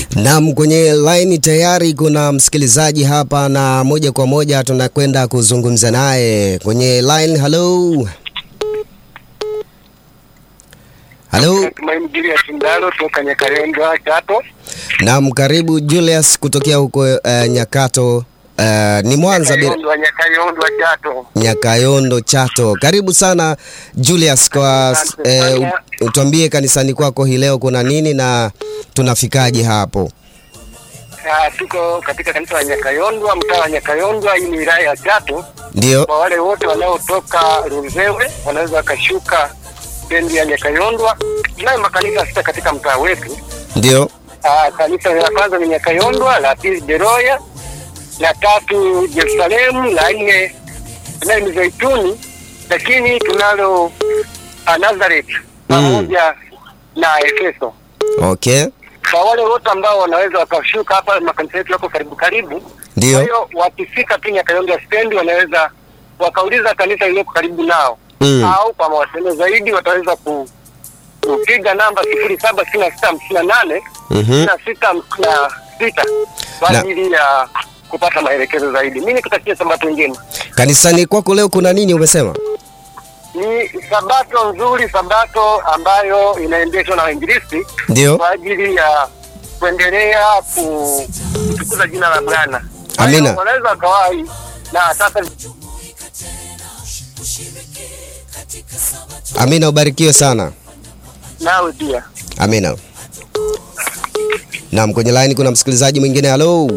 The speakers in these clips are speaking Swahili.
Naam, kwenye line tayari kuna msikilizaji hapa na moja kwa moja tunakwenda kuzungumza naye kwenye line. Hello, hello. Tumaini Julius Ndalo toka Nyakarenga Chato. Naam, karibu Julius kutokea huko uh, Nyakato uh, ni Mwanza bila Nyakayondo Nyakayondo Chato. Nyakayondo Chato. Karibu sana Julius kwa Asante eh, sana. utuambie kanisani kwako hii leo kuna nini na tunafikaje hapo? Ah, tuko katika kanisa la Nyakayondwa, mtaa wa Nyakayondwa, hii ni wilaya ya Chato. Ndio. Kwa wale wote wanaotoka Runzewe wanaweza wakashuka stendi ya Nyakayondwa. Tunayo makanisa sita katika mtaa wetu. Ndio. Ah, kanisa la kwanza ni Nyakayondwa, la pili Beroya, la tatu Yerusalemu, la nne tunayo Mizeituni, lakini tunalo ah, Nazareth pamoja na Efeso. Okay. Kwa wale wote ambao wanaweza wakashuka hapa, makanisa yetu yako karibu karibu. Kwa Ndio. hiyo wakifika tu Nyakayonga stendi, wanaweza wakauliza kanisa lililoko karibu nao Mm. au kwa mawasiliano zaidi wataweza ku kupiga namba sifuri saba sitini na sita hamsini na nane Mhm. sitini na sita hamsini na sita kwa Na- ajili ya kupata maelekezo zaidi. Mimi nikutakia sabato njema. Kanisani kwako leo kuna nini umesema? Ni sabato nzuri, sabato ambayo inaendeshwa na wainjilisti Ndio. kwa ajili ya kuendelea ku- kutukuza jina la Bwana. Kwa hiyo Amina. Wanaweza wakawahi na sasa Amina, ubarikiwe sana. nawe pia. Amina. Naam, kwenye line kuna msikilizaji mwingine. Halo.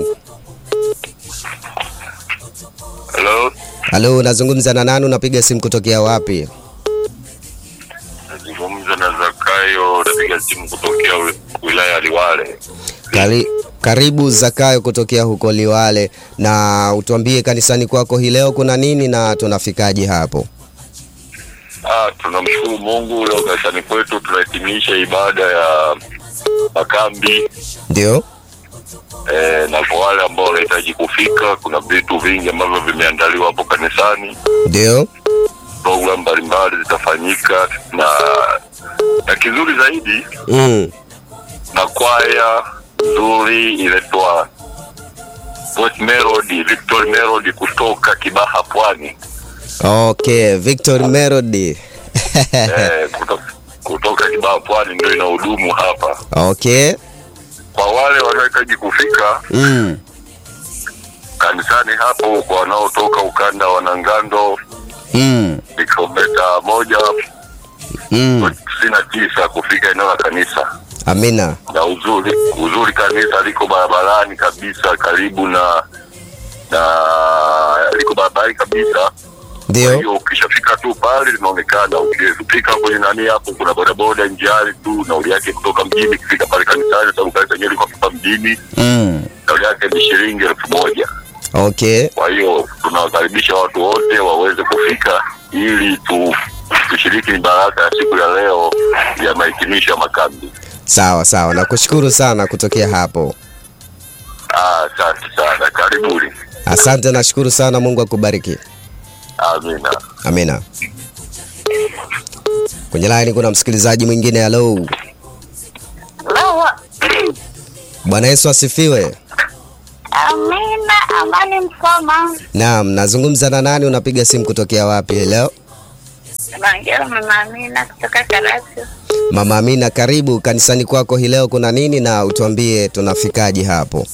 Hello, Halo, nazungumza na nani? Unapiga simu kutokea wapi? nazungumza na Zakayo, napiga simu kutokea wi- wilaya ya Liwale. Kari, karibu Zakayo kutokea huko Liwale, na utuambie kanisani kwako hii leo kuna nini na tunafikaje hapo? Ah, tunamshukuru Mungu, leo kanisani kwetu tunahitimisha ibada ya makambi Ndio. eh, na kwa wale ambao wanahitaji kufika, kuna vitu vingi ambavyo vimeandaliwa hapo kanisani. Ndio. Programu mbalimbali zitafanyika na na kizuri zaidi Mm. na kwaya nzuri inaitwa Voice Melody, Victory Melody kutoka Kibaha Pwani. Okay, Victor Melody. eh, kutoka, kutoka Kibaha Pwani ndio inahudumu hapa. Okay. Kwa wale wanaohitaji kufika Mm. kanisani hapo, kwa wanaotoka ukanda wa Nangando Mm. ni kilomita moja Mm. tisini na tisa kufika eneo la kanisa, Amina. na uzuri uzuri kanisa liko barabarani kabisa, karibu na na liko barabarani kabisa. Kwa Ndio. hiyo ukishafika tu pale linaonekana, ukifika kwenye nani hapo, kuna bodaboda njiani tu, nauli yake kutoka mjini kufika pale kanisani, sababu kanisa yenyewe liko hapa mjini, Mm. nauli yake ni shilingi elfu moja. Okay. Kwa hiyo tunawakaribisha watu wote waweze kufika ili tu tushiriki baraka ya siku ya leo ya mahitimisho ya makambi. Sawa sawa, nakushukuru sana kutokea hapo. Ah, Asante sana, karibuni. Asante, nashukuru sana. Mungu akubariki. Amina. Amina. Kwenye line kuna msikilizaji mwingine. Halo, Lawa. Bwana Yesu asifiwe. Amina, amani Msoma. Naam, nazungumza na nani? Unapiga simu kutokea wapi leo? Naongea na mama Amina kutoka Karatu. Mama Amina, karibu kanisani kwako hii leo kuna nini, na utuambie tunafikaje hapo?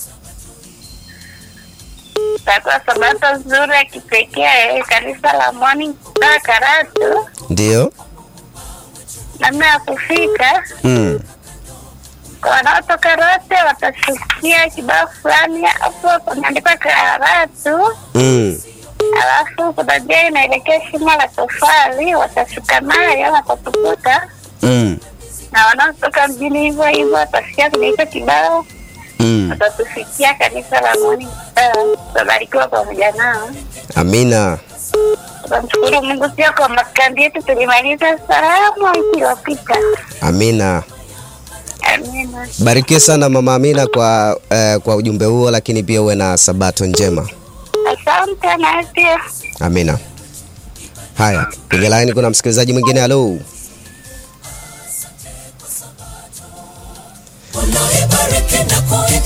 Tatoa sabato nzuri ya kipekee kanisa la Morning kutoka Karatu. Ndio. Namna ya kufika Mm. kwa wanaotoka Rote watashukia kibao fulani hapo pameandikwa Karatu, Mm. alafu kuna njia inaelekea shimo la tofali, watashuka nayo watatukuta, Mm. na wanaotoka mjini hivyo hivyo watasikia kwenye hicho kibao Mm. watatufikia kanisa la Morning Star. Tutabarikiwa pamoja nao. Amina. Tunamshukuru Mungu pia kwa makambi yetu tulimaliza salama wiki iliyopita. Amina. Amina. Barikiwe sana Mama Amina kwa eh, kwa ujumbe huo, lakini pia uwe na sabato njema. Asante na pia Amina. Haya, kwenye line kuna msikilizaji mwingine. Halo, Unaoibariki na kui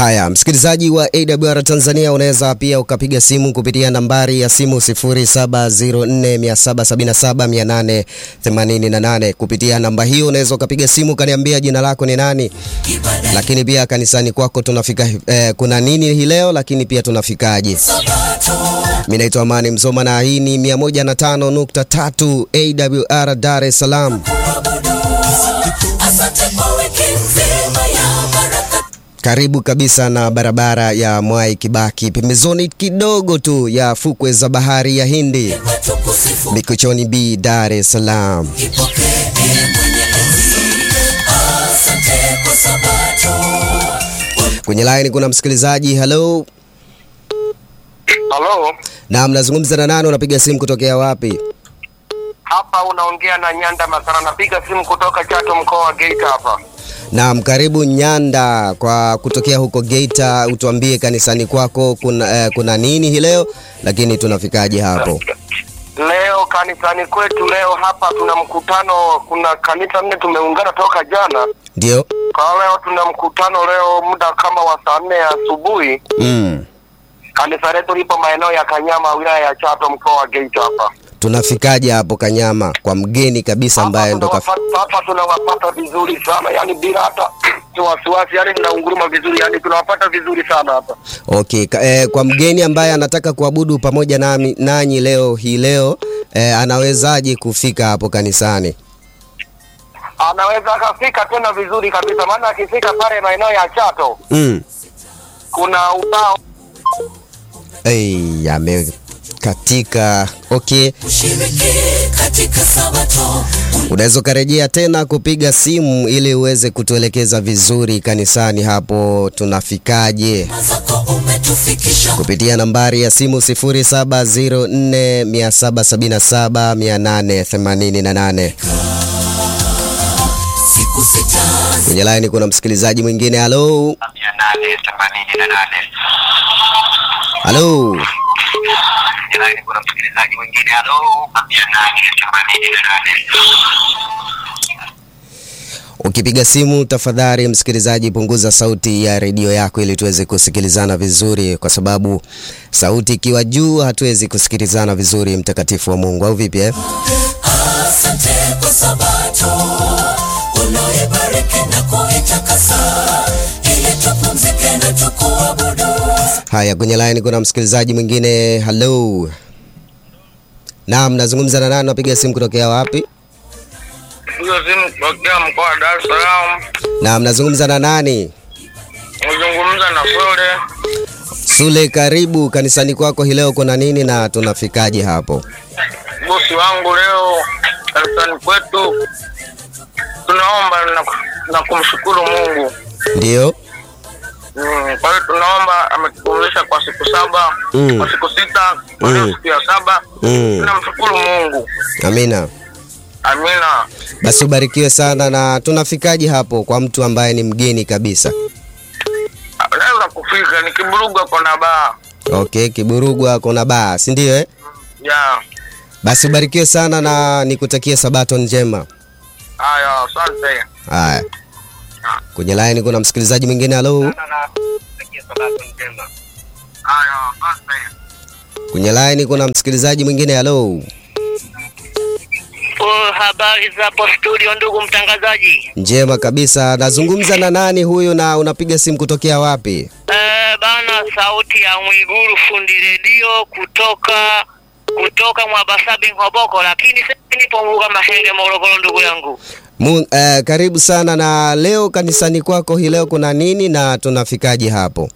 Haya, msikilizaji wa AWR Tanzania, unaweza pia ukapiga simu kupitia nambari ya simu 0704777888. Kupitia namba hiyo unaweza ukapiga simu ukaniambia jina lako ni nani, lakini pia kanisani kwako tunafika eh, kuna nini hii leo, lakini pia tunafikaje. Mimi naitwa Amani Msoma na hii ni 105.3 AWR Dar es Salaam. Karibu kabisa na barabara ya Mwai Kibaki, pembezoni kidogo tu ya fukwe za bahari ya Hindi, Mikochoni B, Dar es Salaam. Kwenye line kuna msikilizaji. Hello, Halo, na mnazungumza na nani? Unapiga simu kutokea wapi? hapa unaongea na Nyanda Masara, napiga simu kutoka Chato, mkoa wa Geita hapa. Naam, karibu Nyanda kwa kutokea huko Geita. Utuambie kanisani kwako kuna, eh, kuna nini hii leo, lakini tunafikaje hapo? Leo kanisani kwetu leo hapa tuna mkutano, kuna kanisa nne tumeungana toka jana. Ndio. Kwa leo tuna mkutano leo muda kama wa saa nne asubuhi. Mm. Kanisa letu lipo maeneo ya Kanyama, wilaya ya Chato, mkoa wa Geita hapa. Tunafikaje hapo Kanyama kwa mgeni kabisa ambaye ndo kaf... tunawapata- hapa tunawapata vizuri sana, yani bila hata wasiwasi, yani tunaunguruma vizuri, yani tunawapata vizuri sana hapa. Okay, ka, eh, kwa mgeni ambaye anataka kuabudu pamoja nami nanyi leo hii leo eh, anawezaje kufika hapo kanisani? Anaweza akafika tena vizuri kabisa, maana akifika pale maeneo ya Chato Mm. kuna ubao Hey, amekatika. Okay, unaweza ukarejea tena kupiga simu ili uweze kutuelekeza vizuri kanisani hapo tunafikaje, kupitia nambari ya simu 0704777888. Kwenye line kuna msikilizaji mwingine. Halo, mia nane themanini na nane. halo. Jirani kuna msikilizaji mwingine halo, mia nane themanini na nane. Ukipiga simu tafadhali, msikilizaji, punguza sauti ya redio yako ili tuweze kusikilizana vizuri, kwa sababu sauti ikiwa juu hatuwezi kusikilizana vizuri. Mtakatifu wa Mungu, au vipi eh? Haya, kwenye line kuna msikilizaji mwingine. Hello, naam, nazungumza na nani? Napiga simu kutokea wapi? Hiyo simu kutokea mkoa wa Dar es Salaam. Naam, nazungumza na nani? Nazungumza na Sole. Sule, karibu kanisani kwako hii leo, kuna nini na tunafikaje hapo? bosi wangu leo kanisani kwetu tunaomba na, na kumshukuru Mungu. Ndio. Mm, kwa hiyo tunaomba ametupumzisha kwa siku saba Mm. kwa siku sita kwa leo Mm. siku ya saba Mm. tunamshukuru Mungu. Amina. Amina. Basi ubarikiwe sana. Na tunafikaje hapo kwa mtu ambaye ni mgeni kabisa? Naweza kufika ni kiburuga kona baa Okay, Kiburugwa kuna baa, si ndio eh? ya Basi ubarikiwe sana na nikutakie sabato njema. haya, asante. Haya, kwenye line kuna msikilizaji mwingine. Halo, Haya, asante. kwenye line kuna msikilizaji mwingine. Halo, Oh, habari za hapo studio ndugu mtangazaji. njema kabisa. Nazungumza na nani huyu na unapiga simu kutokea wapi? Eh, bana sauti ya Mwiguru fundi redio kutoka kutoka Mwabasabi Ngoboko, lakini sasa nipo Mbuga Mahenge Morogoro ndugu yangu. Mu, eh, karibu sana. Na leo kanisani kwako hii leo kuna nini na tunafikaje hapo?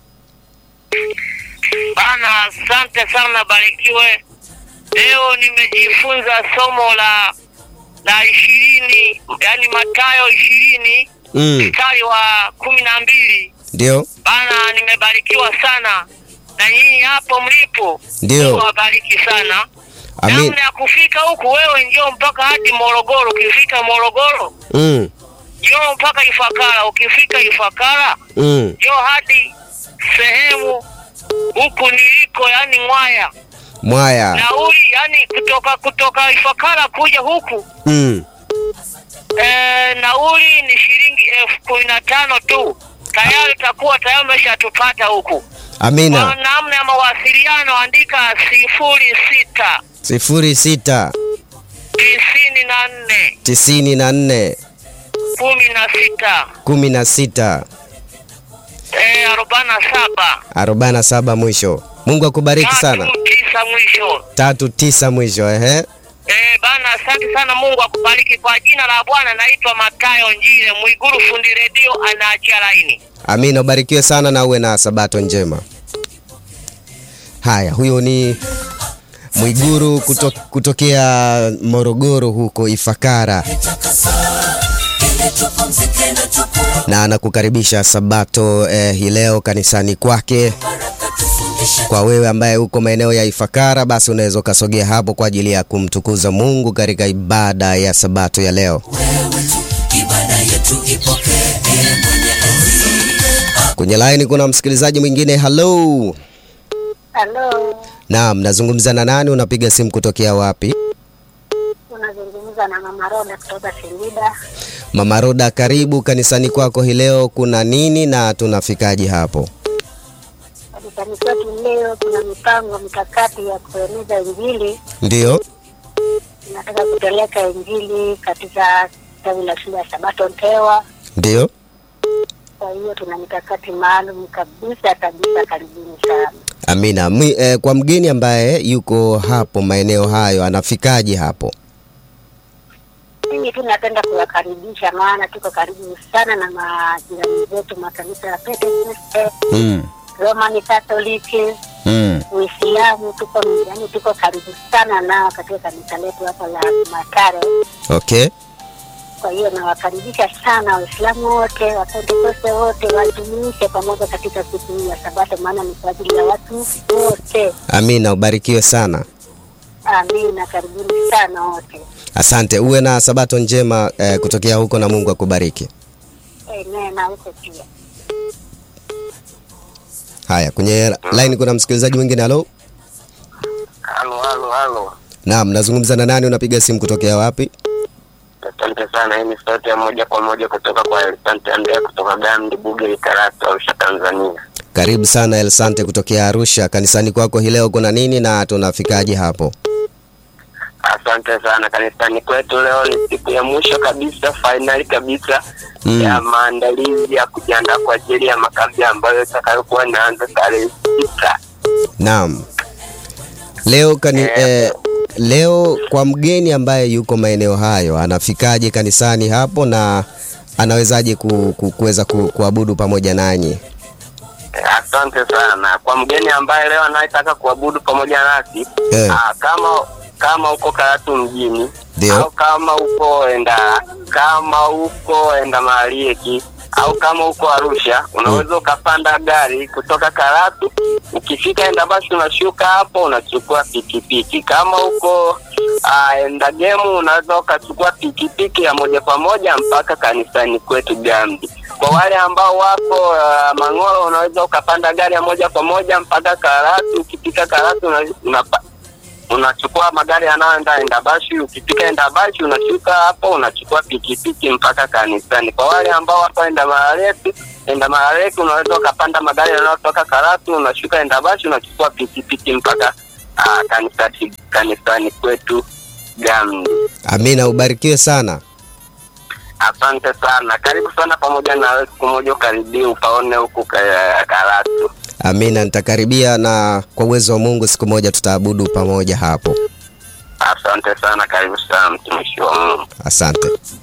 Bana asante sana barikiwe. Leo nimejifunza somo la la ishirini yaani Mathayo ishirini Mm, mstari wa kumi na mbili ndio, bana nimebarikiwa sana na nyinyi hapo mlipo Ndio. Mungu awabariki sana amin. namna ya kufika huku wewe njoo mpaka hadi morogoro ukifika morogoro Mm, njoo mpaka ifakara ukifika ifakara mm, njoo hadi sehemu huku niliko yani ngwaya mwaya. nauli yani kutoka kutoka ifakara kuja huku Mm, e, nauli ni shilingi elfu kumi na tano tu tayari utakuwa tayari umeshatupata huku. Kwa Amina. namna ya mawasiliano andika sifuri sita sifuri sita tisini na nne tisini na nne kumi na sita kumi na sita eh, arobaini na saba arobaini na saba mwisho. Mungu akubariki sana. tatu tisa mwisho. Tatu tisa mwisho, ehe. Eh, bana, asante sana. Mungu akubariki. Kwa jina la Bwana naitwa Matayo Njile Mwiguru, fundi redio, anaachia laini. Amina, ubarikiwe sana na uwe na sabato njema. Haya, huyo ni Mwiguru kuto, kutokea Morogoro huko Ifakara, na anakukaribisha sabato eh, hii leo kanisani kwake. Kwa wewe ambaye uko maeneo ya Ifakara, basi unaweza ukasogea hapo kwa ajili ya kumtukuza Mungu katika ibada ya sabato ya leo. Kwenye laini kuna msikilizaji mwingine. Hello. Halo, Naam, nazungumza na nani? Unapiga simu kutokea wapi? unazungumza na Mama Roda kutoka Singida. Mama Roda, karibu kanisani kwako hii leo. Kuna nini na tunafikaje hapo? Kanisani kwetu leo kuna mipango mikakati ya kueneza Injili. Ndiyo, Tunataka kupeleka Injili katika tawi la shule ya Sabato Ntewa. ndiyo. Kwa hiyo tuna mikakati maalum kabisa kabisa. Karibuni sana. Amina. Mwi, eh, kwa mgeni ambaye yuko hapo maeneo hayo anafikaje hapo? Mimi tu napenda kuwakaribisha, maana tuko karibu sana na majirani zetu makanisa ya Pentecoste, Mm. Roman Catholic, Mm. Uislamu. Tuko yani, tuko karibu sana nao katika kanisa letu hapa la Matare. Okay. Kwa hiyo nawakaribisha sana Waislamu wote, Wapentekoste wote wajumuishe pamoja katika siku hii ya Sabato, maana ni kwa ajili ya watu wote. Amina, ubarikiwe sana. Amina, karibuni sana wote. Asante, uwe na sabato njema eh, kutokea huko na Mungu akubariki. Amen, na huko pia. Haya, kwenye line kuna msikilizaji mwingine. Halo. Halo, halo, halo. Naam, nazungumza na nani? Unapiga simu kutokea wapi? Asante sana. Hii ni sauti ya moja kwa moja kutoka kwa Elisante Andrea kutoka Gamdi Buge Karatu, Arusha, Tanzania. Karibu sana Elsante kutokea Arusha. Kanisani kwako hii leo kuna nini na tunafikaje hapo? Asante sana. Kanisani kwetu leo ni siku ya mwisho kabisa, fainali kabisa Mm. ya maandalizi ya kujiandaa kwa ajili ya makambi ambayo itakayokuwa inaanza tarehe sita. Naam. Leo kani, eh, leo kwa mgeni ambaye yuko maeneo hayo anafikaje kanisani hapo na anawezaje ku, ku, kuweza ku, kuabudu pamoja nanyi? Eh, Asante sana kwa mgeni ambaye leo anayetaka kuabudu pamoja nasi Eh. ah, kama kama uko Karatu mjini Ndio. au kama uko enda kama uko enda Marieki au kama uko Arusha unaweza ukapanda gari kutoka Karatu, ukifika enda basi unashuka hapo unachukua pikipiki. Kama uko uh, enda gemu unaweza ukachukua pikipiki ya moja kwa moja mpaka kanisani kwetu Gambi. Kwa wale ambao wako uh, Mang'oro unaweza ukapanda gari ya moja kwa moja mpaka Karatu. Ukifika Karatu una, unapa, unachukua magari yanayoenda Endabashi. Ukifika Endabashi unashuka hapo, unachukua pikipiki mpaka kanisani. Kwa wale ambao wako enda Marareti, enda Marareti unaweza ukapanda magari yanayotoka Karatu, unashuka Endabashi, unachukua pikipiki mpaka uh, kanisani, kanisani kwetu Gamdi. Amina, ubarikiwe sana. Asante sana, karibu sana pamoja na wewe, siku moja ukaribia upaone huku ka- Karatu. Amina, nitakaribia na kwa uwezo wa Mungu siku moja tutaabudu pamoja hapo. Asante sana, karibu sana mtumishi wa Mungu. Asante.